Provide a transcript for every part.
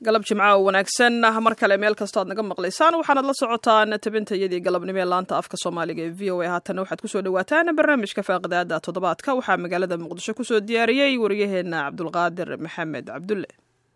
galab jimca oo wanaagsan mar kale meel kastoo aad naga maqlaysaan waxaanad la socotaan tabintayadii galabnimo ee laanta afka soomaaliga ee v o a haatanna waxaad kusoo dhawaataan barnaamijka faaqidaada toddobaadka waxaa magaalada muqdisho kusoo diyaariyey waryaheena cabdulqaadir maxamed cabdulle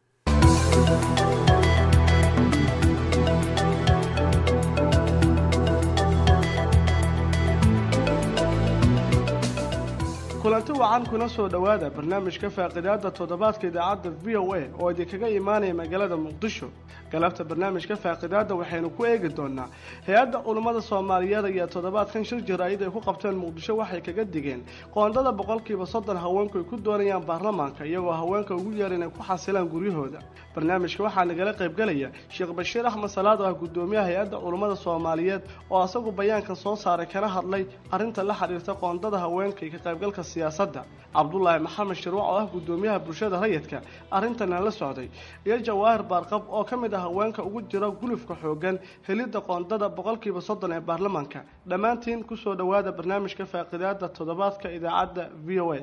kulanti wacan kuna soo dhowaada barnaamijka faaqidaada toddobaadka idaacadda v o a oo idinkaga imaanaya magaalada muqdisho galabta barnaamijka faaqidaada waxaynu ku eegi doonaa hay-adda culummada soomaaliyeed ayaa toddobaadkan shir jaraa'id ay ku qabteen muqdisho waxay kaga digeen qoondada boqolkiiba soddon haweenku ay ku doonayaan baarlamaanka iyagoo haweenka ugu yeer inay ku xasilaan guryahooda barnaamijka waxaa nagala qaybgelaya sheekh bashiir axmed salaad oo ah guddoomiyaha hay-adda culummada soomaaliyeed oo asagu bayaankan soo saaray kana hadlay arrinta la xidhiirta qoondada haweenka iyo ka qaybgalka siyaasadda cabdulaahi maxamed shirwac oo ah guddoomiyaha bulshada rayidka arrintana la socday iyo jawaahir baarqab oo ka mid ah haweenka ugu jira gulufka xoogan helidda qoondada boqolkiiba soddon ee baarlamaanka dhammaantiin kusoo dhowaada barnaamijka faaqidaada toddobaadka idaacadda v o a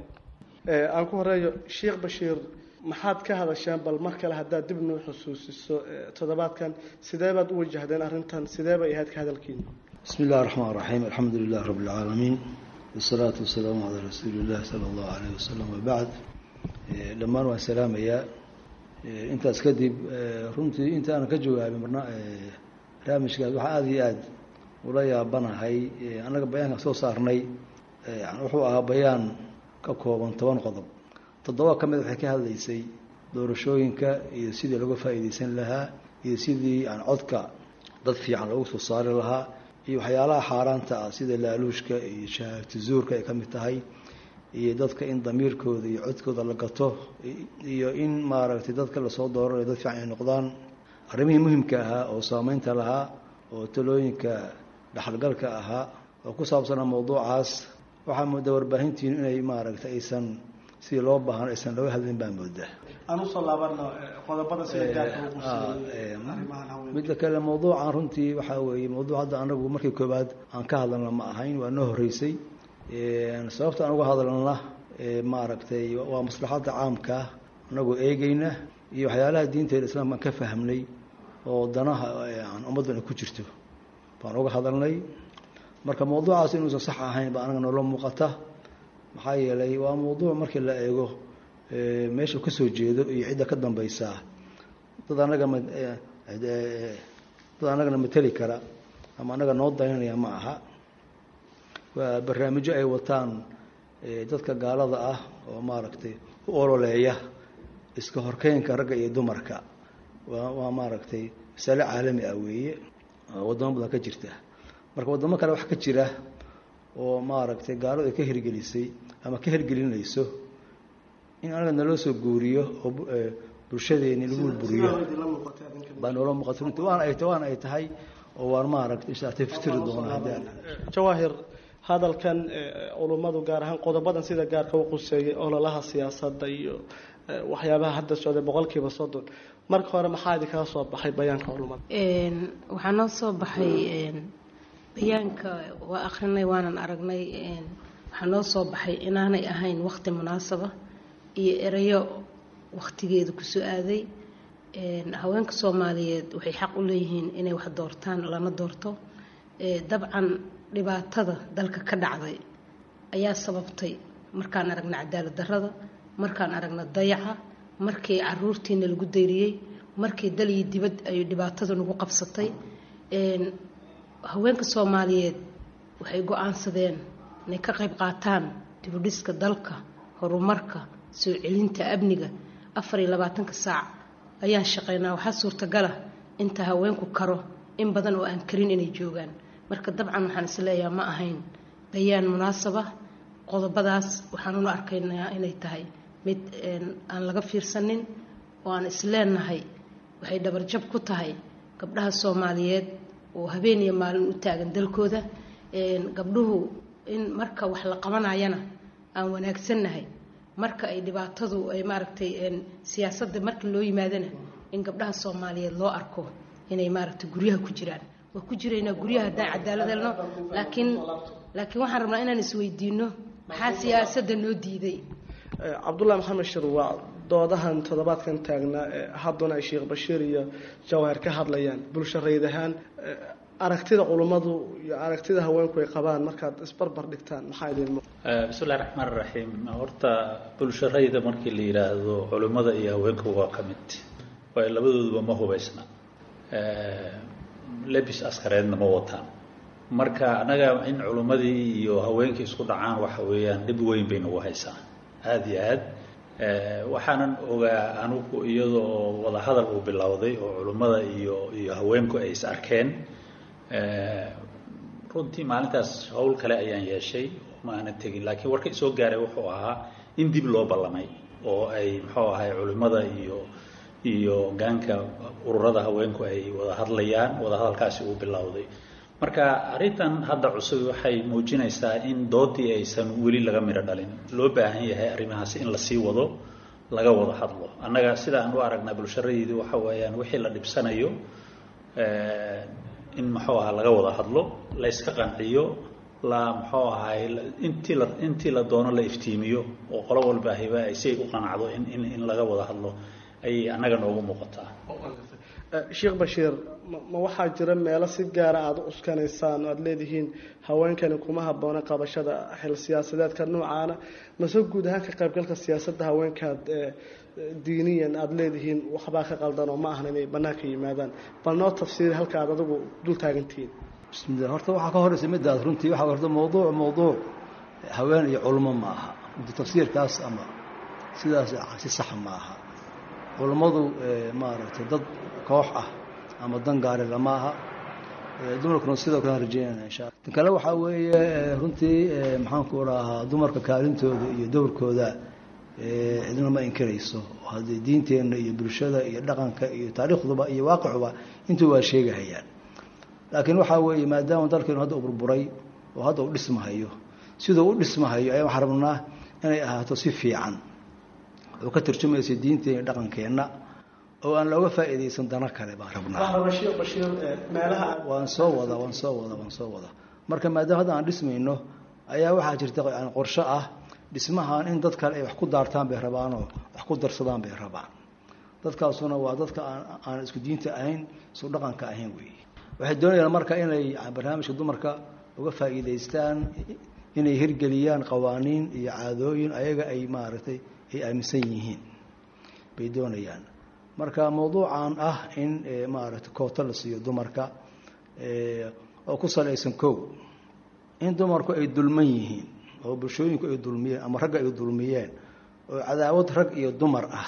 aan ku horeeyo sheekh bashiir maxaad ka hadasheen bal mar kale haddaad dib noo xusuusiso toddobaadkan sidee baad u wajahdeen arrintan sidee bay ahayd ka hadalkiina bismi illahi raxmaan raxiim alxamdu lilah rabbi alcaalamiin wasalaatu wasalaamu calaa rasuuli illah sala allahu alayh wasalam wabacd dhammaan waan salaamayaa intaas kadib runtii inta aanan ka jawaabin barnaamijkaas waxaa aada iyo aada ula yaabanahay annaga bayaankan soo saarnay wuxuu ahaa bayaan ka kooban toban qodob toddoba ka mid waxay ka hadlaysay doorashooyinka iyo sidii laga faa'iidaysan lahaa iyo sidii aan codka dad fiican loogu soo saari lahaa iyo waxyaalaha xaaraanta ah sida laaluushka iyo shahaagti zuurka ay ka mid tahay iyo dadka in damiirkooda iyo codkooda la gato iyo in maaragtay dadka lasoo dooranayo dad fiican ay noqdaan arrimihii muhimka ahaa oo saameynta lahaa oo talooyinka dhexalgalka ahaa oo ku saabsanaa mawduucaas waxaa moodaa warbaahintiinu inay maaragtay aysan sidii loo baahan aysan looga hadlin baa moodaa aan usoo laabano qodobada sida midda kale mawduucan runtii waxaa weeye mawduuc hadda anagu markii koobaad aan ka hadalna ma ahayn waa noo horeysay sababta aan uga hadalna maaragtay waa maslaxadda caamkaa anagoo eegeyna iyo waxyaalaha diinteeda islaamka aan ka fahmnay oo danaha ummaddan ay ku jirto baan uga hadalnay marka mawduucaas inuusan sax ahayn ba anaga noola muuqata maxaa yeelay waa mawduuc markii la eego meesha ka soo jeedo iyo cidda ka dambaysaa dad anaga ma dad anagana mateli kara ama anaga noo daynanaya ma aha waa barnaamijyo ay wataan dadka gaalada ah oo maaragtay u ololeeya iska horkeynka ragga iyo dumarka waa waa maaragtay masale caalami ah weeye waddamo badan ka jirta marka waddamo kale wax ka jira oo maaragtay gaaladu ay ka hirgelisay ama ka hirgelinayso in anaga naloo soo guuriyo oo bulshadeeni lagu buriyo baa noola muuqata runti waana ay waana ay tahay oo waan maaragtay inshaatay fitiri doona haddaan jawaahir hadalkan culummadu gaar ahaan qodobadan sida gaarka u quseeyay ololaha siyaasadda iyo waxyaabaha hadda socday boqolkiiba soddon marka hore maxaa idinkaga soo baxay bayaanka culummada waxaa noo soo baxay bayaanka waa akrinay waanan aragnay waxaa noo soo baxay inaanay ahayn waqti munaasaba iyo erayo waqtigeeda kusoo aaday haweenka soomaaliyeed waxay xaq u leeyihiin inay wax doortaan lana doorto dabcan dhibaatada dalka ka dhacday ayaa sababtay markaan aragna cadaalad darrada markaan aragna dayaca markii caruurtiina lagu dayriyey markii dal iyo dibad ay dhibaatada nagu qabsatay haweenka soomaaliyeed waxay go-aansadeen inay ka qayb qaataan dibudhiska dalka horumarka soo celinta amniga afar iyo labaatanka saac ayaan shaqeynaa waxaa suurtagala inta haweenku karo in badan oo aan karin inay joogaan marka dabcan waxaan isleeyaha ma ahayn bayaan munaasaba qodobadaas waxaan una arkaynaa inay tahay mid aan laga fiirsanin oo aan isleenahay waxay dhabarjab ku tahay gabdhaha soomaaliyeed oo habeen iyo maalin u taagan dalkooda gabdhuhu in marka wax la qabanayana aan wanaagsannahay marka ay dhibaatadu ay maaragtay siyaasadda marka loo yimaadana in gabdhaha soomaaliyeed loo arko inay maaragtay guryaha ku jiraan waa ku jiraynaa guryaha haddaan cadaalad helno laakiin laakiin waxaan rabnaa inaan isweydiino maxaa siyaasadda noo diiday cabdullahi maxamed shirwaac doodahan toddobaadkan taagnaa hadduna ay sheekh bashiir iyo jawahir ka hadlayaan bulsho rayd ahaan aragtida culummadu iyo aragtida haweenku ay qabaan markaad isbarbar dhigtaan maxaa idin muuq bismillahi raxmaan raxiim horta bulsho rayda markii la yidhaahdo culimmada iyo haweenku waa ka mid waayo labadooduba ma hubaysna lebis askareedna ma wataan marka annaga in culimmadii iyo haweenkii isku dhacaan waxa weeyaan dhib weyn bay nagu haysaa aada iyo aad waxaanan ogaa anugu iyadoo wadahadal uu bilowday oo culimmada iyo iyo haweenku ay is arkeen runtii maalintaas howl kale ayaan yeeshay ma aanan tegin laakiin warka isoo gaaray wuxuu ahaa in dib loo ballamay oo ay muxuu ahay culimmada iyo iyo gaanka ururada haweenku ay wada hadlayaan wadahadalkaasi uu bilowday marka arrintan hadda cusub waxay muujinaysaa in doodii aysan weli laga midho dhalin loo baahan yahay arrimahaasi in lasii wado laga wada hadlo annaga sida aan u aragnaa bulsharadeydu waxa weeyaan wixii la dhibsanayo in muxuu ahaa laga wada hadlo la yska qanciyo la muxuu ahay intii la intii la doono la iftiimiyo oo qolo walba hiba ay si ay u qanacdo in in in laga wada hadlo ayay annaga noogu muuqataa sheekh bashiir ma waxaa jira meelo si gaara aada u uskanaysaan oo aada leedihiin haweenkani kuma habboona qabashada xil siyaasadeedka noocaana mase guud ahaan ka qaybgalka siyaasadda haweenkaad diiniyan aada leedihiin waxbaa ka qaldan oo ma ahan inay bannaanka yimaadaan bal noo tafsiiri halka aad adigu dul taagantihiin bismillah horta waxaa ka horeysa midaas runtii waxaa horta mawduuc mawduuc haween iyo culmo ma aha tafsiirkaas ama sidaas si sax ma aha culummadu maaragtay dad koox ah ama dan gaari lama aha dumarkuna sidoo kale rajeynayna insha alla tan kale waxaa weeye runtii maxaanku rahaa dumarka kaalintooda iyo dowrkooda cidna ma inkirayso haddii diinteenna iyo bulshada iyo dhaqanka iyo taariikhduba iyo waaqicuba intuu waa sheegahayaan laakiin waxaa weeye maadaama dalkeenu hadda u burburay oo hadda u dhismahayo siduu u dhismahayo ayaa waxaan rabnaa inay ahaato si fiican oo ka tarjumaysa diinteena iyo dhaqankeenna oo aan looga faa'iidaysan dano kale baan rabnaa waan soo wada waan soo wada waan soo wada marka maadaama hadda aan dhismayno ayaa waxaa jirta qorsho ah dhismahan in dad kale ay wax ku daartaan bay rabaanoo wax ku darsadaan bay rabaan dadkaasuna waa dadka aan isku diinta ahayn isku dhaqanka ahayn weeye waxay doonayaan marka inay barnaamijka dumarka uga faa'iidaystaan inay hirgeliyaan qawaaniin iyo caadooyin ayaga ay maaragtay ay aaminsan yihiin bay doonayaan marka mawduucan ah in maaragtay koota la siiyo dumarka oo ku salaysan kow in dumarku ay dulman yihiin oo bulshooyinku ay dulmiyeen ama ragga ay dulmiyeen oo cadaawad rag iyo dumar ah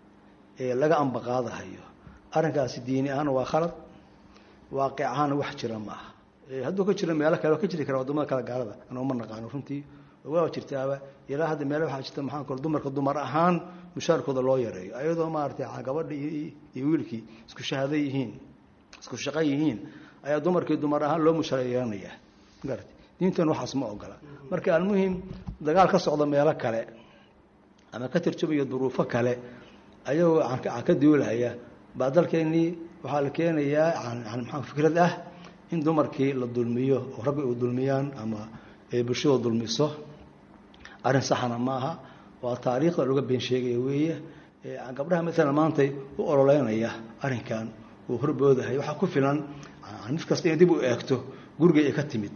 ee laga ambaqaadahayo arrinkaasi diini ahaan waa khalad waaqic ahaan wax jira ma aha hadduu ka jiro meelo kale waa ka jiri kara waddamada kale gaalada anoo ma naqaano runtii waa jirtaaba ilaa hadda meele waxaa jirta maxaan kale dumarka dumar ahaan mushaarkooda loo yareeyo ayadoo maaragtay gabadha iyo wiilkii isku shahaado yihiin isku shaqo yihiin ayaa dumarkii dumar ahaan loo mushaar yeelanayaa magarata diintan waxaas ma ogola marka almuhim dagaal ka socda meelo kale ama ka tarjumaya duruufo kale ayagoo aan ka duulahaya baa dalkeennii waxaa la keenayaa maa fikrad ah in dumarkii la dulmiyo oo ragga u dulmiyaan ama bulshada dulmiso arrin saxana ma aha waa taariikhda looga been sheegaya weeye gabdhaha maalan maantay u ololeynaya arrinkan uu horboodahay waxaa ku filan mid kasta inay dib u eegto gurigay ay ka timid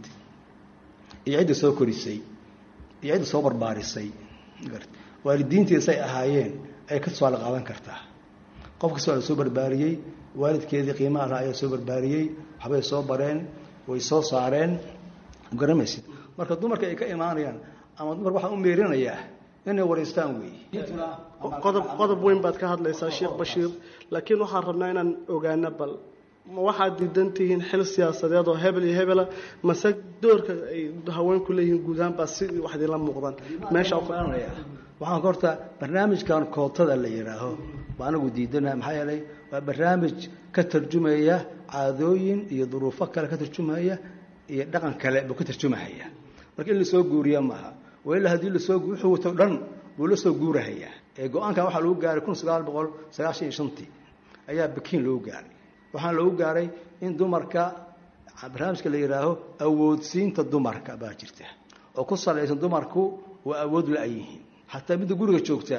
iyo cidda soo korisay iyo cidda soo barbaarisay waalidiintiisay ahaayeen ay ka tusaale qaadan kartaa qof kasta waa la soo barbaariyey waalidkeedii qiimaha laha ayaa soo barbaariyey waxbay soo bareen way soo saareen garamaysid marka dumarka ay ka imaanayaan ama dumarka waxaa u meerinayaa inay waraystaan weeye qodob qodob weyn baad ka hadlaysaa sheekh bashiir laakiin waxaan rabnaa inaan ogaano bal ma waxaad diidan tihiin xil siyaasadeed oo hebel iyo hebela mase doorka ay haweenku leeyihiin guud ahaan baa si wax idinla muuqdan meesha waxaan horta barnaamijkan kootada la yidhaaho baa anagu diidana maxaa yeelay waa barnaamij ka tarjumaya caadooyin iyo duruufo kale ka tarjumaya iyo dhaqan kale buu ka tarjumahaya marka in lasoo guuriya maaha wailaa haddii lasoo wuxuu wato dhan buu la soo guurahayaa ee go-aankan waxaa lagu gaaray kun sagaal boqol sagaashan iyo shantii ayaa bakiin loogu gaaray waxaana loogu gaaray in dumarka barnaamijka la yidhaaho awoodsiinta dumarka baa jirta oo ku salaysan dumarku waa awood la-yihiin xataa midda guriga joogtaa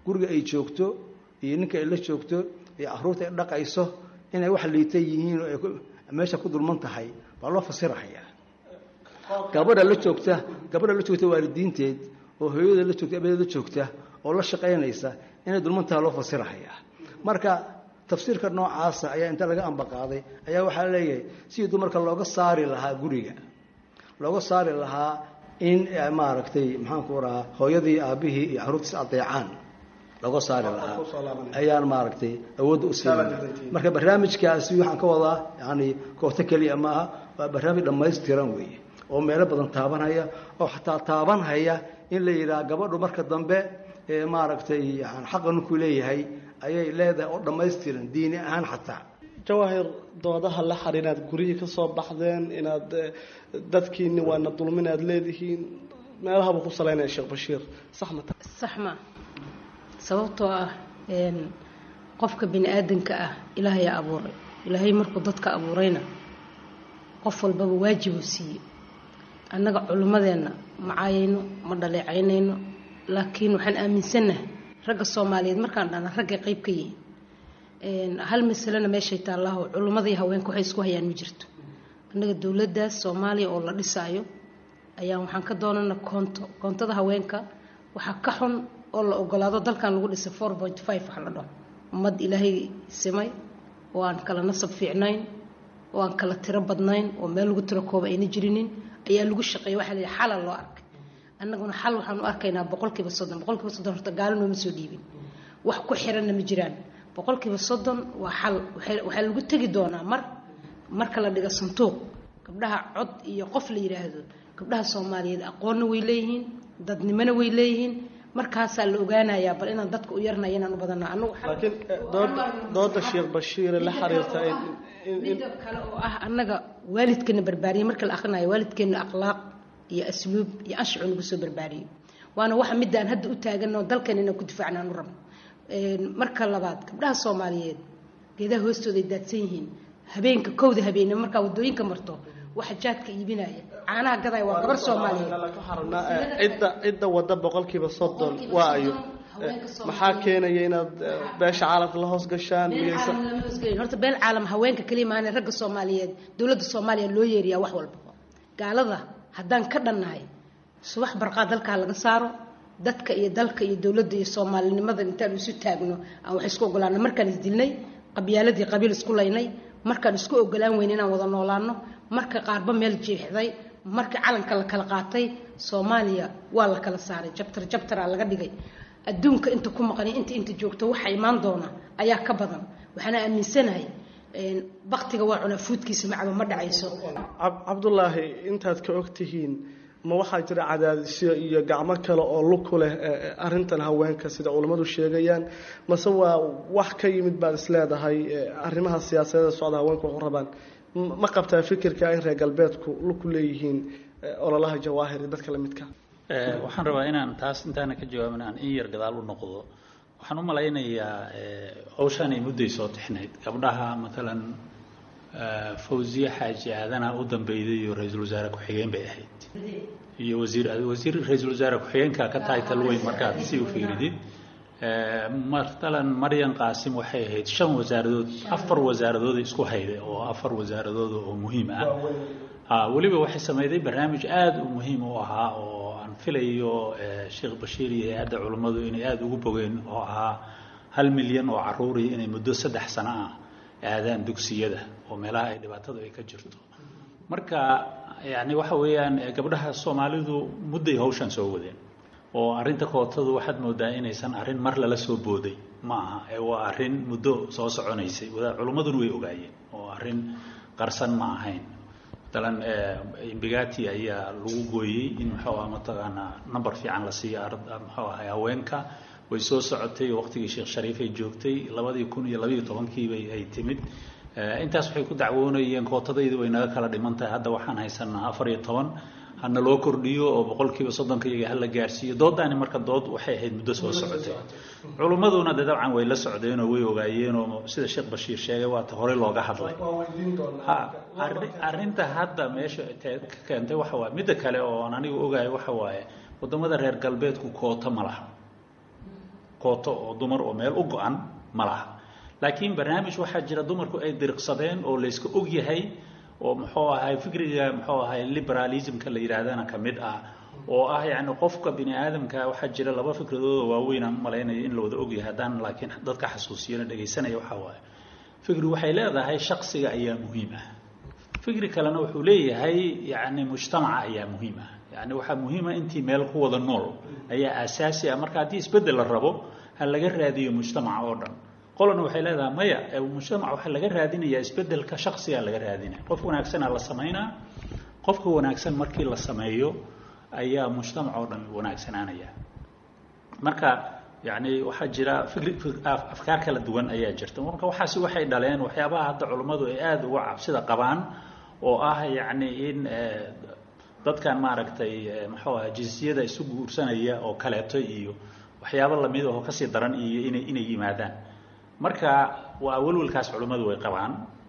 guriga ay joogto iyo ninka ay la joogto iyo caruurta ay dhaqayso inay wax liita yihiin oo ay meesha ku dulman tahay baa loo fasirahayaa gabadha la joogta gabadha la joogta waalidiinteed oo hooyada la joogta abeeda la joogta oo la shaqaynaysa inay dulman tahay loo fasirahayaa marka tafsiirka noocaasa ayaa inta laga ambaqaaday ayaa waxaa leeyahay sidii dumarka looga saari lahaa guriga looga saari lahaa in maaragtay maxaanku rahaa hooyadii aabbihii iyo caruurtiis adeecaan looga saari lahaa ayaan maaragtay awoodda u siin marka barnaamijkaasi waxaan ka wadaa yani koorto keliya maaha waa barnaamij dhammaystiran weeye oo meelo badan taabanhaya oo xataa taabanhaya in la yidhaha gabadhu marka dambe maaragtay xaqa ninkuu leeyahay ayay leedahay oo dhammaystiran diini ahaan xataa jawaahir doodaha la xar inaad guryihii ka soo baxdeen inaad dadkiini waana dulmin aad leedihiin meelahaba ku salaynaya sheekh bashiir sax ma tahay sax ma sababtoo ah qofka bini aadanka ah ilaahayaa abuuray ilaahay markuu dadka abuurayna qof walbaba waajibuu siiyey annaga culimmadeenna ma caayayno ma dhaleecaynayno laakiin waxaan aaminsannahay ragga soomaaliyeed markaan dhana raggay qayb ka yihiin hal masalena meeshay taallaaho culimmadii haweenka waxay isku hayaan ma jirto annaga dowladdaas soomaaliya oo la dhisaayo ayaan waxaan ka doonana koonto koontada haweenka waxaa ka xun oo la ogolaado dalkan lagu dhisay four point five wax la dhaho ummad ilaahay simay oo aan kala nasab fiicnayn oo aan kala tiro badnayn oo meel lagu tiro kooba ayna jirinin ayaa lagu shaqeeya waxaa la yidhi xala loo arkay annaguna xal waxaan u arkaynaa boqolkiiba soddon boqolkiiba soddon horta gaalo nooma soo dhiibin wax ku xiranna ma jiraan boqolkiiba soddon waa xal waxaa lagu tegi doonaa mar marka la dhigo santuuq gabdhaha cod iyo qof la yidhaahdo gabdhaha soomaaliyeed aqoonna way leeyihiin dadnimona way leeyihiin markaasaa la ogaanayaa bal inaan dadka u yarnaya inaan u badana anagu laakiin dooda dooda sheekh bashiire la xiriirta midda kale oo ah annaga waalidkeena barbaariyey marka la akhrinayo waalidkeena akhlaaq iyo asluub iyo anshacu nagu soo barbaariyey waana waxa midaan hadda u taaganoo dalkan inaan ku difaacna aan u rabno marka labaad gabdhaha soomaaliyeed geedaha hoostooda ay daadsan yihiin habeenka kowda habeenimo markaa wadooyinka marto waxa jaadka iibinaya caanaha gadaya waa gabar soomaaliyeed cidda cidda wadda boqolkiiba soddon waa ayo maxaa keenaya inaad beesha caalamka la hoos gashaan miyaysan horta beel caalam haweenka kaliya maana ragga soomaaliyeed dowladda soomaaliya loo yeeriyaa wax walba gaalada haddaan ka dhannahay subax barqaa dalkaa laga saaro dadka iyo dalka iyo dowladda iyo soomaalinimada intaan isu taagno aan wax isku ogolaano markaan isdilnay qabyaaladii qabiil isku laynay markaan isku ogolaan weyn inaan wada noolaano marka qaarba meel jiixday marka calanka la kala qaatay soomaaliya waa la kala saaray jabtar jabtaraa laga dhigay adduunka inta ku maqani inta inta joogto waxa imaan doona ayaa ka badan waxaana aaminsanahay baktiga waa cunaa fuudkiisa macba ma dhacayso cabdulaahi intaad ka og tihiin ma waxaa jira cadaadisyo iyo gacmo kale oo lug ku leh arintan haweenka sida culammadu sheegayaan mase waa wax ka yimid baad isleedahay arrimaha siyaasadeeda socda haweenku waxu rabaan ma qabtaa fikirka in reer galbeedku lug ku leeyihiin ololaha jawaahir iyo dadka lamidka waxaan rabaa inaan taas intaana ka jawaabin aan in yar gadaal u noqdo waxaan u malaynayaa hawshaan ay mudday soo tixnayd gabdhaha matalan fawziye xaaji aadana u dambeyday iyo ra-iisul wasaare ku-xigeen bay ahayd iyo wasiir wasiir ra-iisul wasaare ku-xigeenka ka tahay talweyn markaad si u fiiridid matalan maryan qaasim waxay ahayd shan wasaaradood afar wasaaradood isku hayday oo afar wasaaradood oo muhiim ah weliba waxay sameyday barnaamij aada u muhiim u ahaa oo aan filayo sheekh bashiir iyo hay-adda culummadu inay aada ugu bogeen oo ahaa hal milyan oo caruuri inay muddo saddex sano ah aadaan dugsiyada oo meelaha ay dhibaatadu ay ka jirto marka yani waxa weeyaan gabdhaha soomaalidu mudday hawshan soo wadeen oo arrinta kootadu waxaad moodaa inaysan arrin mar lala soo booday ma aha ee waa arrin muddo soo soconaysay culummaduna way ogaayeen oo arrin qarsan ma ahayn matalan imbigati ayaa lagu gooyey in muxuu ah mataqaanaa number fiican la siiyo muxuu ahay haweenka way soo socotay waqtigii sheekh shariif ay joogtay labadii kun iyo labayo tobankiibay ay timid intaas waxay ku dacwoonayeen kootadaydu way naga kala dhiman tahay hadda waxaan haysanaa afar iyo toban hana loo kordhiyo oo boqolkiiba soddonka iyaga hala gaarsiiyo doodaani marka dood waxay ahayd muddo soo socotay culummaduna de dabcan way la socdeenoo way ogaayeenoo sida sheekh bashiir sheegay waata horey looga hadlay ha arrinta hadda meesha ka keentay waxa waaye midda kale oo aan anigu ogahay waxa waaye waddamada reer galbeedku koota ma laha kooto oo dumar oo meel u go-an ma laha laakiin barnaamij waxaa jira dumarku ay diriqsadeen oo layska og yahay oo muxuu ahay fikriga muxuu ahay liberalismka la yidhaahdana ka mid ah oo ah yacni qofka bini aadamka waxaa jira laba fikradooda waaweyn aan malaynayo in la wada ogyahay haddaan laakiin dadka xasuusiyana dhegaysanaya waxaa waaye fikri waxay leedahay shaksiga ayaa muhiim ah fikri kalena wuxuu leeyahay yacni mujtamaca ayaa muhiim ah yacni waxaa muhiima intii meel ku wada nool ayaa aasaasi ah marka haddii isbeddel la rabo ha laga raadiyo mujtamaca oo dhan qolana waxay leedahay maya mujtamac waxaa laga raadinayaa isbeddelka shaksigaa laga raadinaya qof wanaagsanaa la samaynaa qofka wanaagsan markii la sameeyo ayaa mujtamac oo dhan wanaagsanaanaya marka yani waxaa jira fikri afkaar kala duwan ayaa jirta marka waxaasi waxay dhaleen waxyaabaha hadda culummadu ay aada uga cabsida qabaan oo ah yacni in dadkan maaragtay muxuu aha jinsiyada isu guursanaya oo kaleeto iyo waxyaabo lamid ahoo kasii daran iyo inay inay yimaadaan marka waa welwelkaas culummadu way qabaan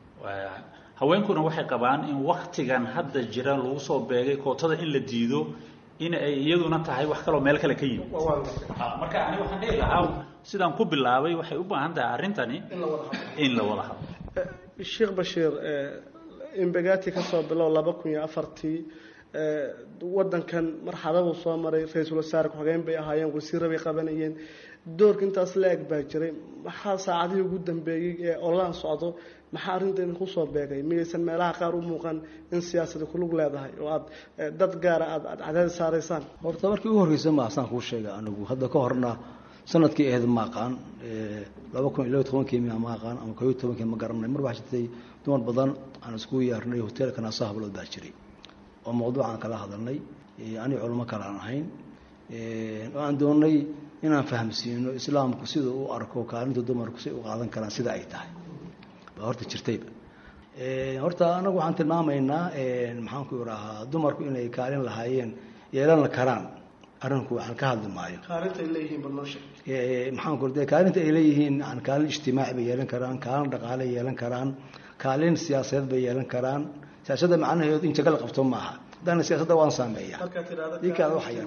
haweenkuna waxay qabaan in waktigan hadda jira lagu soo beegay kootada in la diido in ay iyaduna tahay wax kaloo meel kale ka yimid marka ani waxaan dhihi lahaa sidaan ku bilaabay waxay u baahan tahay arrintani in la wada hadlo sheekh bashiir imbegati ka soo bilow laba kun iyo afartii wadankan marxaladuu soo maray ra-iisul wasaare ku-xigeen bay ahaayeen wasiirra bay qabanayeen doorka intaas la eg baa jiray maxaa saacadihii ugu dambeeyey ee olaan socdo maxaa arrintan kusoo beegay miyaysan meelaha qaar u muuqan in siyaasada kulug leedahay oo aad dad gaara aad aad cadaadis saaraysaan horta markii ugu horreysa ma asaan kuu sheegay anigu hadda ka horna sanadkii ahayd ma aqaan laba kun iyo laba tobankii miya ma aqaan ama koob iyo tobankii ma garanay mar waxaa jirtay dumar badan aan iskugu yeernay hoteelka naaso hablood baa jiray oo mawduucaan kala hadalnay aniga culamo kale aan ahayn oo aan doonnay inaan fahamsiino islaamku sida u arko kaalinta dumarku si u qaadan karaan sida ay tahay baa horta jirtayba horta anagu waxaan tilmaamaynaa maxaan ku idhaahaa dumarku inay kaalin lahaayeen yeelan karaan arrinku waxaan ka hadli maayo kaalintaay leeyihiin balnooshe maxaan ku de kaalinta ay leeyihiin yani kaalin ijtimaaci bay yeelan karaan kaalin dhaqaale yeelan karaan kaalin siyaasadeed bay yeelan karaan siyaasadda macnaheedu in jaga la qabto maaha haddana siyaasadda waan saameeya dinkaada waxa yar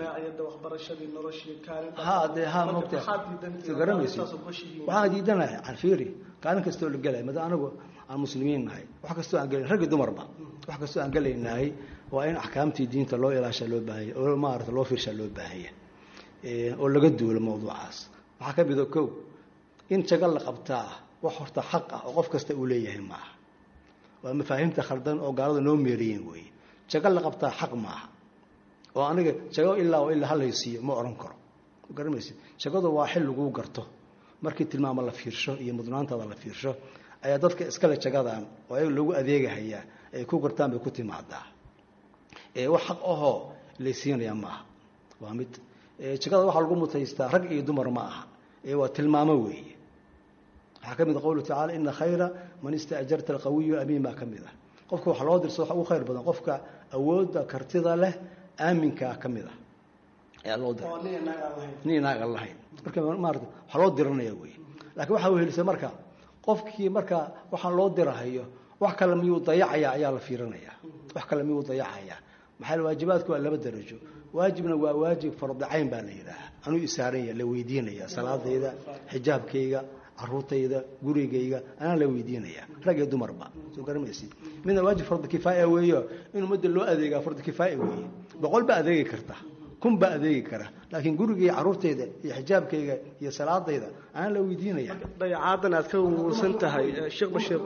ha de ha mogta garamaysi waxaan diidanahay canfiiri kaalin kastoo la gelaya mada anagu aan muslimiin nahay wax kastoo aan gelayn raggi dumarba wax kastoo aan gelaynahay waa in axkaamtii diinta loo ilaashaa loo baahanya oo maarata loo fiirshaa loo baahanya oo laga duulo mawduucaas waxaa ka mida kow in jaga la qabtaa wax horta xaq ah oo qof kasta uu leeyahay maaha waa mafaahiimta khaldan oo gaalada noo meeriyeen weeye jago la qabtaa xaq maaha oo aniga jago ilaa oo ilaa halaysiiyo ma odhan karo garamaysa jagadu waa xil laguu garto markii tilmaamo la fiirsho iyo mudnaantaada la fiirsho ayaa dadka iskale jagadan oo ayaga loogu adeegahayaa ay ku gartaan bay ku timaadaa wax xaq ahoo laysiinayaa maaha waa mid jagada waxaa lagu mutaystaa rag iyo dumar ma aha waa tilmaamo weeye waxaa ka mid a qowluhu tacala ina khayra man istaajarta alqawiyu amiin baa ka mid ah qofka waxa loo dirsa waxa ugu khayr badan qofka awoodda kartida leh aaminkaa ka mid ah ayaa loo dira nin naag aan lahayn marka maarata waxaa loo diranaya wey laakiin waxaa wehelisa marka qofkii marka waxaan loo dirahayo wax kale miyuu dayacaya ayaa la fiirinaya wax kale miyuu dayacaya maxaa waajibaadku waa laba darajo waajibna waa waajib fardicayn baa la yidhaaha anuu isaaranya la weydiinaya salaadayda xijaabkayga caruurtayda gurigayga anaa la weydiinaya rag iyo dumarba soo garamaysid midna waajib fardi kifaaya weeyo in ummadda loo adeegaa fardi kifaaya weeye boqol baa adeegi karta kun baa adeegi kara laakiin gurigayga caruurtayda iyo xijaabkayga iyo salaadayda anaa la weydiinaya dayacaadan aad ka wuursan tahay sheekh bashiir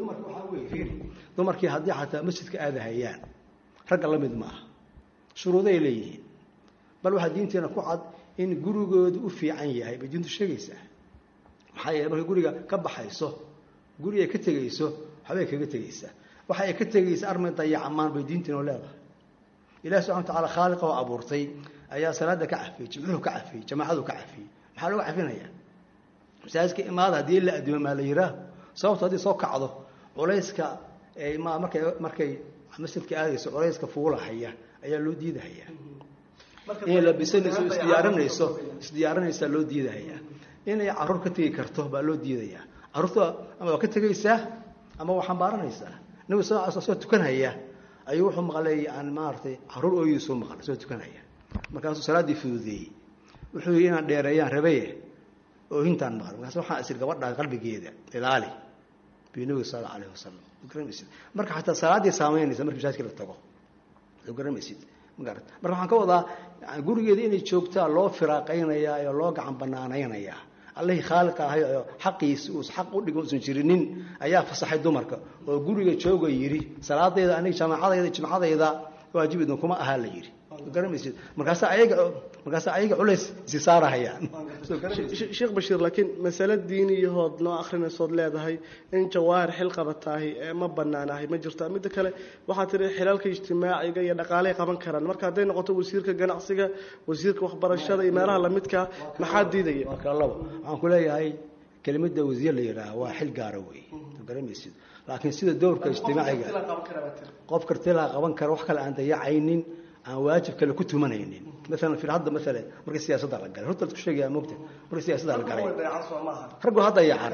dumarkii haddii xataa masjidka aadahayaan ragga la mid maaha shuruuday leeyihiin bal waxaa diinteena ku cad in gurigoodu u fiican yahay bay diintu sheegaysaa maxaa yeele markay guriga ka baxayso guri ay ka tegayso waxbay kaga tegaysaa waxa ay ka tegaysa armay dayacamaan bay diinteenu leedahay ilahi subxana wa tacala khaaliqa oo abuurtay ayaa salaada ka cafiyey jimcuhu ka cafiyey jamaacadu ka cafiyey maxaa looga cafinaya masaajidka imaada haddii la adimo maa la yihaaho sababto haddii soo kacdo culayska ma markay markay masjidka aadayso culayska fuulahaya ayaa loo diidahaya inay labisanayso isdiyaarinayso isdiyaarinaysaa loo diidahaya inay caruur ka tegi karto baa loo diidayaa caruurta ama waa ka tegaysaa ama waa xambaaranaysaa nabi sal sl soo tukanhaya ayuu wuxuu maqlay aan maaratay caruur ooyii soo maqlay soo tukanhaya markaasuu salaaddii fududeeyey wuxuu yidhi inaan dheereeyaan rabaye oohintaan maqal markaas waxaan isir gabadha qalbigeeda ilaali bi nabiga sal alla alayh wasalam garamaysid marka xataa salaaddii saameynaysa marki masaajidka la tago soo garamaysid magarat marka waxaan ka wadaa gurigeeda inay joogtaa loo firaaqaynayaa oo loo gacan banaanaynayaa allihii khaaliqa ahay oo xaqiisi uus xaq u dhigo usan jirinin ayaa fasaxay dumarka oo guriga jooga yidhi salaadayda aniga jamaacadayda jimcadayda waajib idin kuma ahaa la yidhi garamaysid markaasa ayaga markaasa ayaga culays isi saarahayaan sheekh bashiir laakiin masale diiniyahood noo akrinaysood leedahay in jawaahir xil qabataahi ma banaanahay ma jirta midda kale waxaa tiri xilalka ijtimaaciga iyo dhaqaaley qaban karaan marka hadday noqoto wasiirka ganacsiga wasiirka waxbarashada iyo meelaha lamidka maxaa diidaya marka labo waxaan ku leeyahay kelimada wasiir la yidhaaha waa xil gaara wey garamaysid laakiin sida dowrka ijtimaaciga qof kartilaa qaban kara wax kale aan dayacaynin aan waajib kale ku tumanaynin maalan fir hadda maala markii siyaasadda la galay horta isku sheegaya moogta markii siyaasadda la galay raggu ha dayacan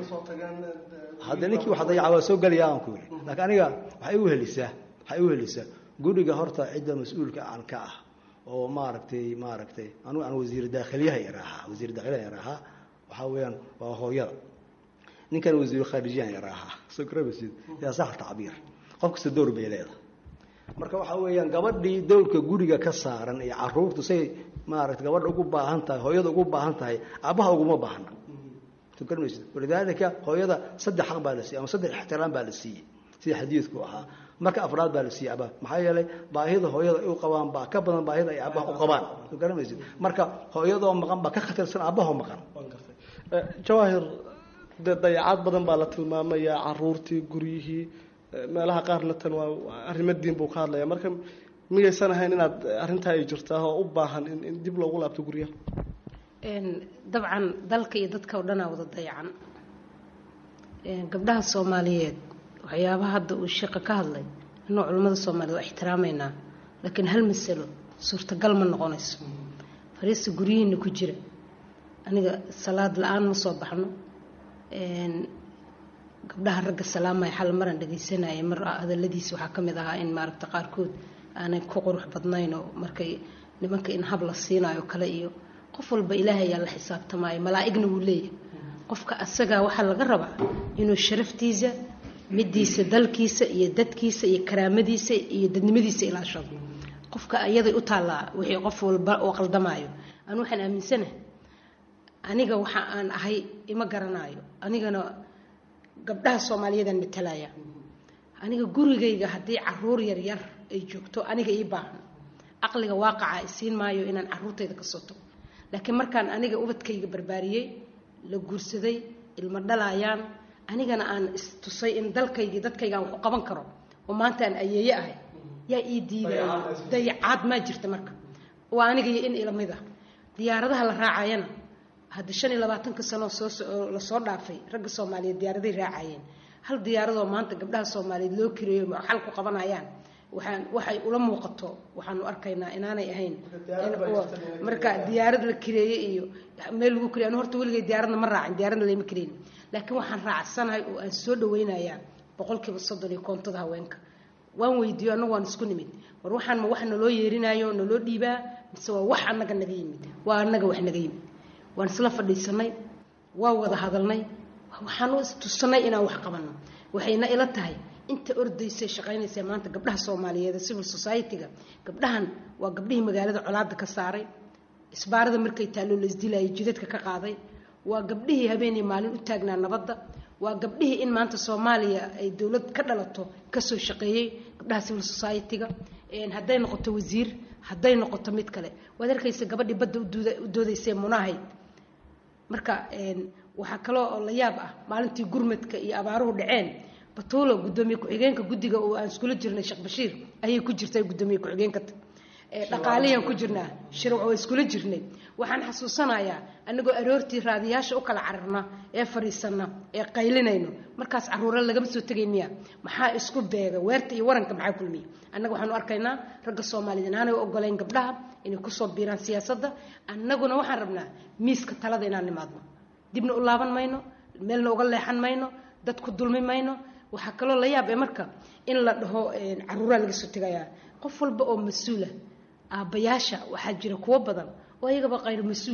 hadda ninkii wax dayaca waa soo gelaya aan ku yidhi laakiin aniga waxay u helisaa waxay u helisaa guriga horta cidda mas-uulka aan ka ah oo maaragtay maaragtay anugu aan wasiir daakhiliyaha yaraahaa wasiir daakhiliyaha yaraahaa waxaa weeyaan waa hooyada ninkan wasiiru khaarijiyahan yaraahaa soo garamaysid yaa sax tacbiir qof kasta dowr bay leedahay marka waxaa weeyaan gabadhii dowlka guriga ka saaran iyo caruurtu say maarata gabadha ugu baahan tahay hooyada ugu baahan tahay aabbaha uguma baahna garmaysa walidaalika hooyada saddex xaq baa la siiyey ama saddex ixtiraam baa la siiyey sida xadiidku ahaa marka afraad baa la siiyey aabbaha maxaa yeelay baahida hooyada ay u qabaan baa ka badan baahida ay aabbaha u qabaan garamaysid marka hooyadoo maqan baa ka khatarsan aabbahoo maqan jawaahir dee dayacaad badan baa la tilmaamayaa caruurtii guryihii meelaha qaarna tan waa arrimo diin buu ka hadlaya marka miyaysan ahayn inaad arrintaa ay jirtaa oo u baahan in dib loogu laabto guryaha dabcan dalka iyo dadka oo dhanaa wada dayacan gabdhaha soomaaliyeed waxyaabaha hadda uu sheeqa ka hadlay inuu culimmada soomaaliyeed waa ixtiraameynaa laakiin hal masalo suurtagal ma noqonayso fariista guryihiina ku jira aniga salaad la-aan ma soo baxno gabdhaha ragga salaamaya xal maran dhagaysanaya mar hadaladiisa waxaa ka mid ahaa in maaragta qaarkood aanay ku qurux badnayn oo markay nimanka in hab la siinayo kale iyo qof walba ilaahay ayaa la xisaabtamaayo malaa'igna wuu leeyahay qofka asagaa waxaa laga rabaa inuu sharaftiisa midiisa dalkiisa iyo dadkiisa iyo karaamadiisa iyo dadnimadiisa ilaashado qofka ayaday u taallaa wixii qof walba oo qaldamaayo anu waxaan aaminsanahay aniga waxa aan ahay ima garanaayo anigana gabdhaha soomaaliyeedaan matalaya aniga gurigayga haddii caruur yaryar ay joogto aniga ii baahan caqliga waaqaca isiin maayo inaan caruurtayda ka soo tago laakiin markaan aniga ubadkayga barbaariyey la guursaday ilmo dhalayaan anigana aan istusay in dalkaygii dadkaygaan wax u qaban karo oo maanta aan ayeeye ahay yaa ii diidaya dayacaad maa jirta marka waa aniga iyo in ilamid ah diyaaradaha la raacayana hadda shan iyo labaatanka sanoo soo lasoo dhaafay ragga soomaaliyeed diyaaraday raacayeen hal diyaaradoo maanta gabdhaha soomaaliyeed loo kireeyo xal ku qabanayaan waxaan waxay ula muuqato waxaanu arkaynaa inaanay ahayn marka diyaarad la kireeye iyo meel lagu kireey anu horta weligay diyaaradna ma raacin diyaaradna layma kireyn laakiin waxaan raacsanahay oo aan soo dhaweynayaa boqolkiiba soddon iyo koontada haweenka waan weydiiyo annagu waan isku nimid war waxaan ma wax naloo yeerinaayo naloo dhiibaa mise waa wax annaga naga yimid waa annaga wax naga yimid waan isla fadhiisanay waa wada hadalnay waxaanu istusanay inaan wax qabanno waxayna ila tahay inta ordaysay shaqaynaysa maanta gabdhaha soomaaliyeed civil society-ga gabdhahan waa gabdhihii magaalada colaada ka saaray isbaarada markay taallo laisdilayay jidadka ka qaaday waa gabdhihii habeenii maalin u taagnaa nabadda waa gabdhihii in maanta soomaaliya ay dowlad ka dhalato kasoo shaqeeyey gabdhaha civil society-ga hadday noqoto wasiir hadday noqoto mid kale waad arkaysa gabadhii badda u doodaysee munahayd marka waxaa kaloo oo la yaab ah maalintii gurmadka iyo abaaruhu dhaceen batuulo gudoomiye ku-xigeenka guddiga oo aan iskula jirnay sheekh bashiir ayay ku jirtay gudoomiye ku-xigeenka dhaqaaliyaan ku jirnaa shirwac waa iskula jirnay waxaan xasuusanayaa anagoo aroortii raadiyaasha u kala cararna ee fadhiisana ee qaylinayno markaas caruure lagama soo tegay miya maxaa isku beega weerta iyo waranka maxaa kulmiya annaga waxaanu arkaynaa ragga soomaaliyeed inaanay ogolayn gabdhaha inay kusoo biiraan siyaasadda annaguna waxaan rabnaa miiska talada inaan nimaadno dibna u laaban mayno meelna uga leexan mayno dad ku dulmi mayno waxaa kaloo la yaab ee marka in la dhaho caruuraa laga soo tegayaa qof walba oo mas-uula aabbayaasha waxaa jira kuwo badan oo ayagaba qayr mas-uula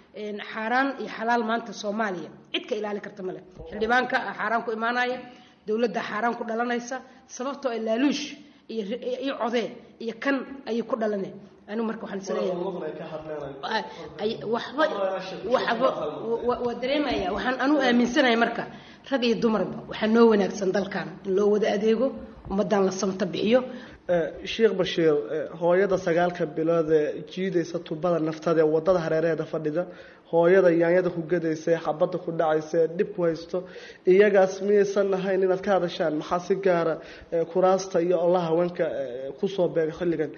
xaaraan iyo xalaal maanta soomaaliya cid ka ilaali karta male xildhibaanka xaaraan ku imaanaya dowladda xaaraan ku dhalanaysa sababtoo ay laaluush iyo codee iyo kan ayay ku dhalaneen anigu marka waxaan isleeyahay waxba waxba waa dareemaya waxaan anu aaminsanaya marka rag iyo dumarba waxaa noo wanaagsan dalkan in loo wada adeego ummadan la samta bixiyo sheekh bashiir hooyada sagaalka bilood ee jiidaysa tubada naftada ee wadada hareeraheeda fadhida hooyada yaanyada ku gadaysa ee xabadda ku dhacaysa ee dhib ku haysto iyagaas miyaysan ahayn inaad ka hadashaan maxaa si gaara kuraasta iyo olaha haweenka kusoo beega xilligan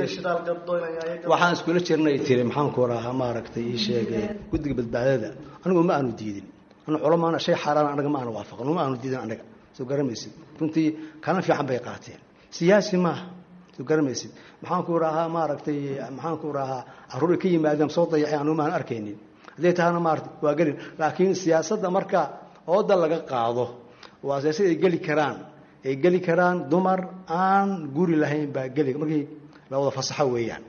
waxaan iskula jirnay tiri maxaan ku rahaa maaragtay ii sheegay guddiga badbaadada anigu ma aanu diidin anu culamaana shay xaaraan anaga ma aanu waafaqin ma aanu diidin anaga soo garamaysid runtii kalin fiican bay qaateen siyaasi maaha soo garamaysid maxaan ku rahaa maaragtay maxaan ku rahaa caruur ka yimaadeen soo dayacay anu maan arkaynin hadday tahana maarata waa gelin laakiin siyaasadda marka ooda laga qaado waa siyaasad ay geli karaan ay geli karaan dumar aan guri lahayn baa geli markii la wada fasaxo weeyaan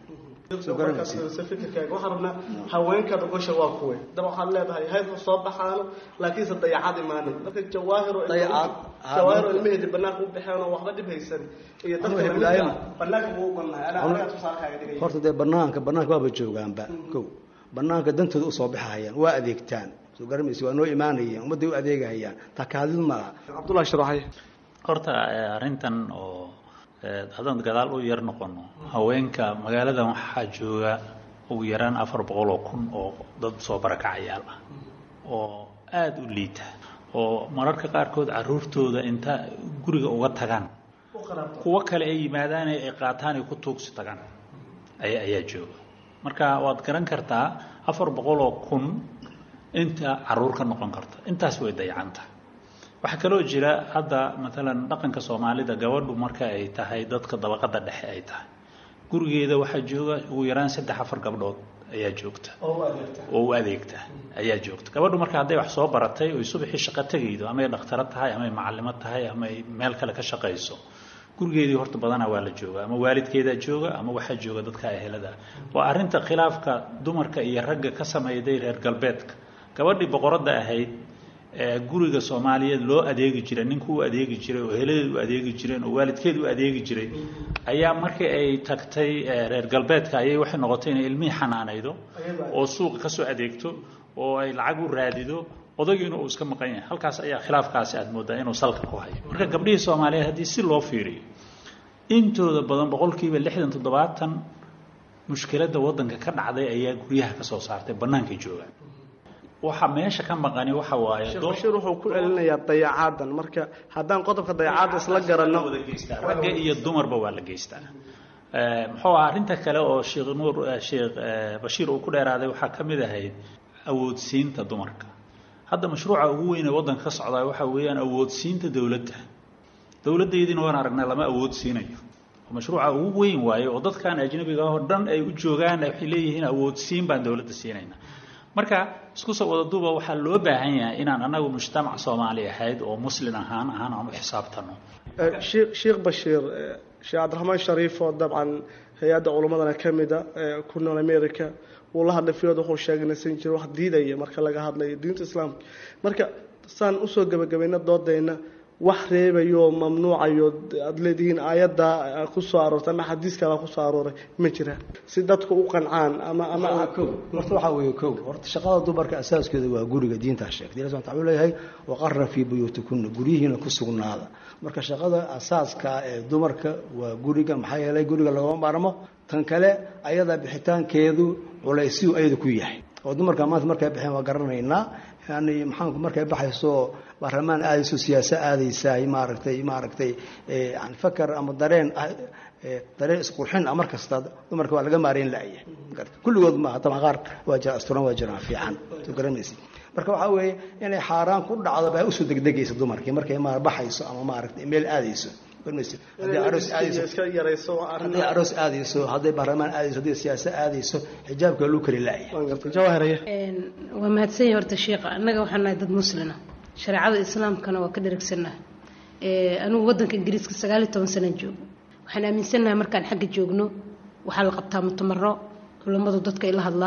waxaan rabnaa haweenka dhogosha waa kuwe daba waxaad leedahay haydka soo baxaano laakiinse dayacaad imaanin marka jawaahiro jawaahiro ilmaheedi banaanka u baxeen oo waxba dhib haysan iyo dadka banaanka buu u bannahay anaa tusaalkaaga dhigay horta dee banaanka banaanka waaba joogaanba kow banaanka dantooda usoo baxahayaan waa adeegtaan soo garamaysa waa noo imaanayeen ummadday u adeegahayaan takaadid malaha cabdullahi sharaxay horta arrintan oo haddaan gadaal u yar noqono haweenka magaaladan waxaa jooga ugu yaraan afar boqol oo kun oo dad soo barakacayaal ah oo aada u liita oo mararka qaarkood caruurtooda inta guriga uga tagaan kuwo kale ay yimaadaan ay qaataan ay ku tuugsi tagaan aya ayaa jooga marka waad garan kartaa afar boqol oo kun inta caruur ka noqon karta intaas way dayacanta waxaa kaloo jira hadda maalan dhaqanka soomaalida gabadhu marka ay tahay dadka dabaqada dhexe ay tahay gurigeeda waxaa jooga ugu yaraan saddex afar gabdhood ayaa joogta oo u adeegta ayaa joogta gabadhu marka hadday wax soo baratay oy subaxii shaqo tegaydo amay dhakhtaro tahay amay macalimo tahay amay meel kale ka shaqayso gurigeedii horta badanaa waa la jooga ama waalidkeedaa jooga ama waxaa jooga dadka ehelada waa arinta khilaafka dumarka iyo ragga ka sameeyday reer galbeedka gabadhii boqoradda ahayd guriga soomaaliyeed loo adeegi jiray ninku u adeegi jiray oo heladeed u adeegi jireen oo waalidkeed u adeegi jiray ayaa markii ay tagtay reer galbeedka ayay waxay noqotay inay ilmihii xanaanaydo oo suuqa kasoo adeegto oo ay lacag u raadido odagiina uu iska maqan yahay halkaas ayaa khilaafkaasi aad moodaa inuu salka ku hayo marka gabdhihii soomaaliyeed haddii si loo fiiriyo intooda badan boqolkiiba lixdan toddobaatan mushkiladda waddanka ka dhacday ayaa guryaha ka soo saartay bannaankay joogaan waxa meesha ka maqani waxa waaye bashiir wuxuu ku celinayaa dayacaadan marka haddaan qodobka dayacaadda isla garanno ragga iyo dumarba waa la geystaa muxuu ah arrinta kale oo sheekh nuur sheekh bashiir uu ku dheeraaday waxaa ka mid ahayd awoodsiinta dumarka hadda mashruuca ugu weyn ee waddanka ka socdaa waxaa weeyaan awoodsiinta dowladda dowladdeediina waan aragnay lama awoodsiinayo mashruuca ugu weyn waaye oo dadkan ajnabiga oo dhan ay u joogaan waxay leeyihiin awoodsiin baan dowladda siinayna marka isku soo wada duuba waxaa loo baahan yahay inaan anagu mujtamac soomaali ahayd oo muslin ahaan ahaan aan u xisaabtano sheekh bashiir sheekh cabdiraxmaan shariif oo dabcan hay-adda culimmadana ka mida ku nool america wuu la hadlay fiyood wuxuu sheegay nasan jira wax diidaya marka laga hadlayo diinta islaamka marka saan usoo gebagabayna doodayna wax reebayo mamnuucayo aada leedihiin aayadda kusoo aroortay ama xadiiskala kusoo arooray ma jiraan si dadku u qancaan ama ama kow horta waxaa weeye kow horta shaqada dumarka asaaskeeda waa guriga diintaa sheegtay ilahi subxana wuxuu leeyahay waqarra fii buyuutikunna guryihiina ku sugnaada marka shaqada asaaska ee dumarka waa guriga maxaa yeelay guriga lagama maarmo tan kale ayada bixitaankeedu culaysiyu ayada ku yahay oo dumarka maanta markay baxeen waa garanaynaa yani maxaanku markay baxayso baarlamaan aadayso siyaasa aadaysaay maaragtay maaragtay yani fakar ama dareen dareen isqurxin ah mar kasta dumarka waa laga maareyn la'ya kulligood maaha taban qaar waa jira asturan waa jiraan fiican soo garanaysid marka waxaa weeye inay xaaraan ku dhacdo baa usoo degdegaysa dumarkii markay ma baxayso ama maaragtay meel aadayso hadday aroos aadayso hadday baarlamaan aadayso hadday siyaasa aadayso xijaabka luu kari la'ya waa mahadsanya horta sheikha annaga waxaan nahay dad muslina shareecada islaamkana waa ka dheragsannaha anugu waddanka ingiriiska sagaaliyo toban sanaan joogo waxaan aaminsannahay markaan xagga joogno waxaa la qabtaa mutamaro culammadu dadka ay la hadlaan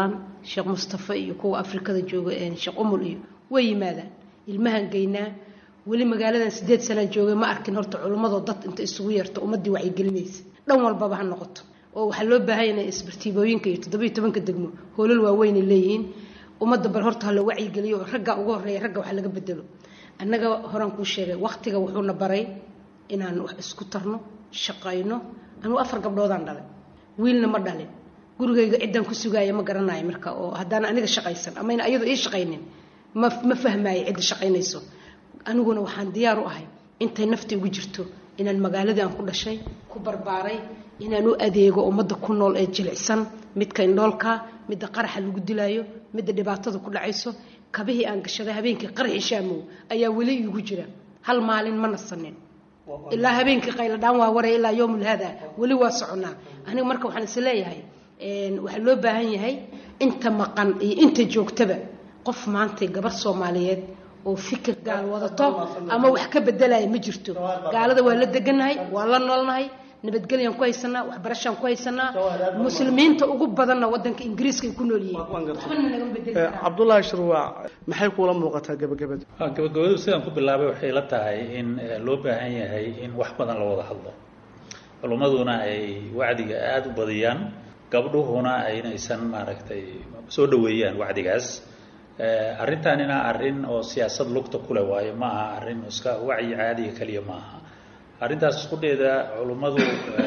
sheekh mustafa iyo kuwa afrikada jooga sheekh umul iyo way yimaadaan ilmahan geynaa weli magaaladan sideed sanaan joogay ma arkin horta culimmadoo dad inta isugu yeerto ummaddii wacyigelinaysa dhan walbaba ha noqoto oo waxaa loo baahan yahay isbartiibooyinka iyo toddobiyo tobanka degmo hoolal waaweynay leeyihiin ummadda bal horta hala wacyigeliyo oo ragga ugu horreeya ragga wax laga bedelo annaga horaan kuu sheegay waqtiga wuxuuna baray inaan wax isku tarno shaqayno anugu afar gabdhoodaan dhalay wiilna ma dhalin gurigayga ciddaan ku sugaaya ma garanayo marka oo haddaan aniga shaqaysan ama in ayadoo ii shaqaynin ma ma fahmaayo cidda shaqaynayso aniguna waxaan diyaar u ahay intay nafta igu jirto inaan magaaladii aan ku dhashay ku barbaaray inaan u adeego ummadda ku nool ee jilicsan midka indhoolka midda qaraxa lagu dilaayo midda dhibaatada ku dhacayso kabihii aan gashaday habeenkii qaraxi shaamow ayaa weli iigu jira hal maalin ma nasanin ilaa habeenkii qayladhaan waa waray ilaa yowmul hada weli waa soconaa aniga marka waxaan is leeyahay waxaa loo baahan yahay inta maqan iyo inta joogtaba qof maantay gabar soomaaliyeed oo fikir gaal wadato ama wax ka bedelaya ma jirto gaalada waa la deganahay waa la noolnahay nabadgelyaan ku haysanaa waxbarashaan ku haysanaa muslimiinta ugu badanna wadanka ingiriiska ay ku nool yihiin cabdullaahi shirwaac maxay kuula muuqataa gebagabada gabagabadu sidaan ku bilaabay waxay la tahay in loo baahan yahay in wax badan la wada hadlo culummaduna ay wacdiga aada u badiyaan gabdhuhuna aynaysan maaragtay soo dhaweeyaan wacdigaas arrintanina arrin oo siyaasad lugta kule waayo ma aha arrin iska wacyi caadiga keliya ma aha arrintaas isqudheeda culummadu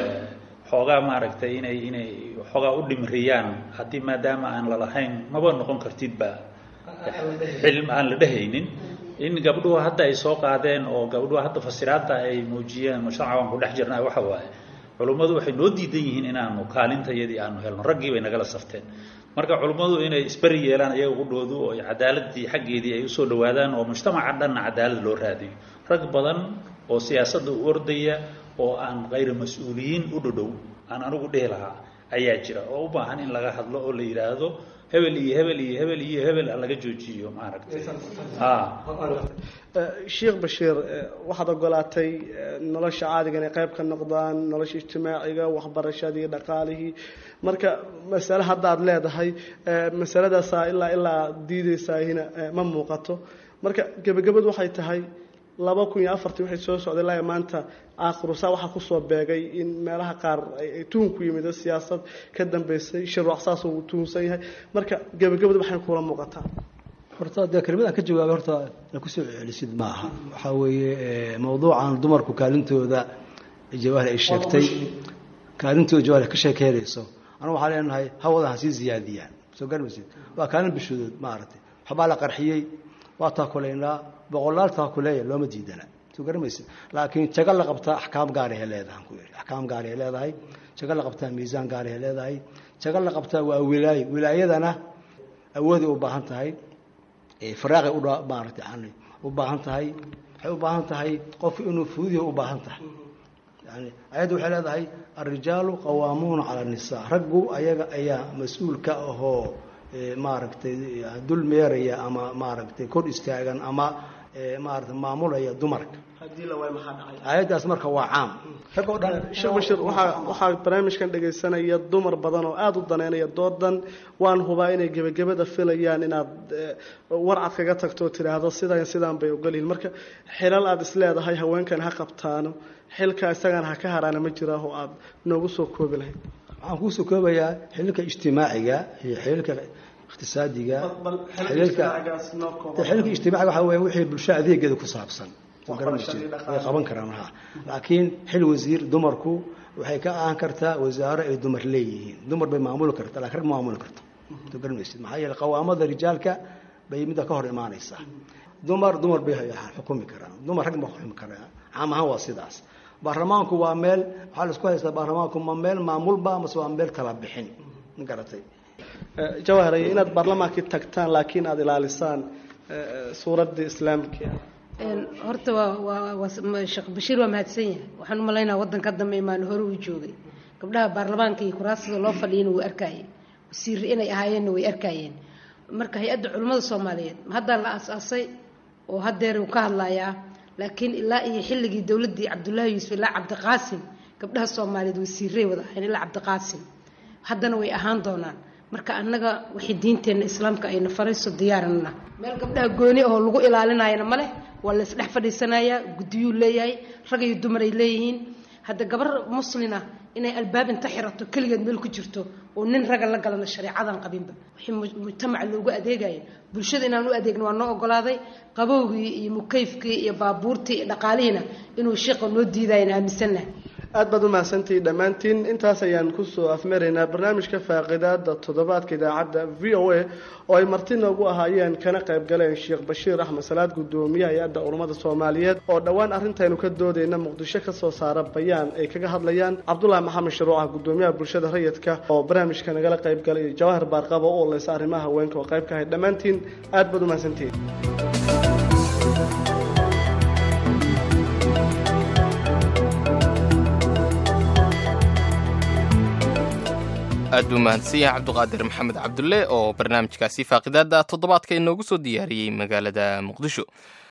xoogaa maaragtay inay inay xoogaa u dhimriyaan haddii maadaama aan lalahayn maba noqon kartidba xilm aan la dhehaynin in gabdhuhu hadda ay soo qaadeen oo gabdhuhu hadda fasiraadta ay muujiyeen mujtamaca waan ku dhex jirnaa waxa waaye culummadu waxay noo diidan yihiin inaanu kaalintayadii aanu helno raggii bay nagala safteen marka culummadu inay isberi yeelaan ayaga qudhoodu oo cadaaladii xaggeedii ay usoo dhawaadaan oo mujtamaca dhanna cadaalad loo raadiyo rag badan oo siyaasadda u ordaya oo aan kayra mas-uuliyiin u dhodhow aan anigu dhehi lahaa ayaa jira oo u baahan in laga hadlo oo la yidhaahdo hebel iyo hebel iyo hebel iyo hebel laga joojiyo maaragtay sheekh bashiir waxaad ogolaatay nolosha caadiga inay qayb ka noqdaan nolosha ijtimaaciga waxbarashadii dhaqaalihii marka masale haddaad leedahay masaladaasaa ilaa ilaa diideysaahina ma muuqato marka gebagabadu waxay tahay laba kun iyo afartii waxay soo socday ilaa maanta aakhirusaa waxaa kusoo beegay in meelaha qaar ay tuhun ku yimid siyaasad ka dambeysay shirwac saas uu tuhunsan yahay marka gebagabadu waxay kuula muuqataa horta dee kelmadaan ka jawaabay horta na kusoo celisid ma aha waxaa weeye mawduucan dumarku kaalintooda jawaahir ay sheegtay kaalintooda jawaahir ka sheekeynayso anu waxaa leenahay hawada ha sii ziyaadiyaan soo garmaysid waa kaalin bishoodood maaragtay waxbaa la qarxiyey waa taakulaynaa boqolaal taakuleeya looma diidana soo garamaysid laakiin jago la qabtaa axkaam gaarahay leedahay ku yidhi axkaam gaarahay leedahay jago la qabtaa miisaan gaarahay leedahay jago la qabtaa waa wilaayo wilaayadana awooday u baahan tahay faraaqay u maaragtay yani u baahan tahay waxay u baahan tahay qofku inuu fuudihi u baahan tahay yani ayadda waxay leedahay alrijaalu qawaamuuna cala annisaa raggu ayaga ayaa mas-uulka ahoo maaragtay dul meeraya ama maaragtay kor istaagan ama maarata maamulaya dumarka ayaddaas marka waa caam rag oo dhan sheekh bashir waxaa waxaa barnaamijkan dhegaysanaya dumar badan oo aada u daneynaya doodan waan hubaa inay gebagabada filayaan inaad warcad kaga tagto oo tidhaahdo sidan sidaan bay ogolyihin marka xilal aada isleedahay haweenkan ha qabtaano xilka isagana ha ka haraana ma jiraa oo aada noogu soo koobi lahayd waxaan kuusoo koobayaa xililka ijtimaaciga iyo xililka iqtisaadiga xililka xililka ijtimaaciga waxaa weeye wixii bulsho adeegeeda ku saabsan way qaban karaan ha laakiin xil wasiir dumarku waxay ka ahaan kartaa wasaaro ay dumar leeyihiin dumar bay maamuli kartaa lakin rag ma maamuli karto soo garanmaysid maxaa yeele qawaamada rijaalka bay midda ka hor imaanaysaa dumar dumar bay xukumi karaan dumar rag ma xukumi karaan caam ahaan waa sidaas baarlamaanku waa meel waxaa la isku haystaa baarlamaanku ma meel maamulba mase waa meel kala bixin ma garatay jawaharaye inaad baarlamaankii tagtaan laakiin aada ilaalisaan suuraddii islaamka horta waa waa sheekh bashiir waa mahadsan yahay waxaan u malaynaa waddanka dambe imaan hore uu joogay gabdhaha baarlamaanka iyo kuraasada loo fadhiyana wuu arkayeen wasiir inay ahaayeenna way arkayeen marka hay-adda culimmada soomaaliyeed haddaa la aas-aasay oo haddeer uu ka hadlayaa laakiin ilaa iyo xilligii dowladdii cabdullaahi yuusuf ilaa cabdiqaasim gabdhaha soomaaliyeed wasiiray wada ahayn ilaa cabdiqaasim haddana way ahaan doonaan marka annaga wixii diinteenna islaamka ayna farayso diyaaranna meel gabdhaha gooni oo lagu ilaalinayana ma leh waa la isdhex fadhiisanayaa guddiyuu leeyahay rag iyo dumar ay leeyihiin hadda gabar muslina inay albaab inta xirato keligeed meel ku jirto oo nin raga la galana shareecadan qabinba wixii mujtamaca loogu adeegaya bulshada inaan u adeegno waa noo ogolaaday qabowgii iyo mukayfkii iyo baabuurtii iyo dhaqaalihiina inuu sheekha noo diidayana aaminsannaha aad baad u mahadsantihi dhammaantiin intaas ayaan kusoo afmaraynaa barnaamijka faaqidaada toddobaadka idaacadda v o a oo ay marti noogu ahaayeen kana qayb galeen sheekh bashiir axmed salaad guddoomiyaha hay-adda culummada soomaaliyeed oo dhowaan arrintaynu ka doodayna muqdisho ka soo saara bayaan ay kaga hadlayaan cabdulaahi maxamed sharuucah guddoomiyaha bulshada rayidka oo barnaamijka nagala qayb galay iyo jawahar baarqaba oo leysa arrimaha haweenka oo qayb ka ahay dhammaantiin aad baad u mahadsantihiin aad buu mahadsan yahay cabduqaadir maxamed cabdulle oo barnaamijkaasi faaqidaada toddobaadka inoogu soo diyaariyey magaalada muqdisho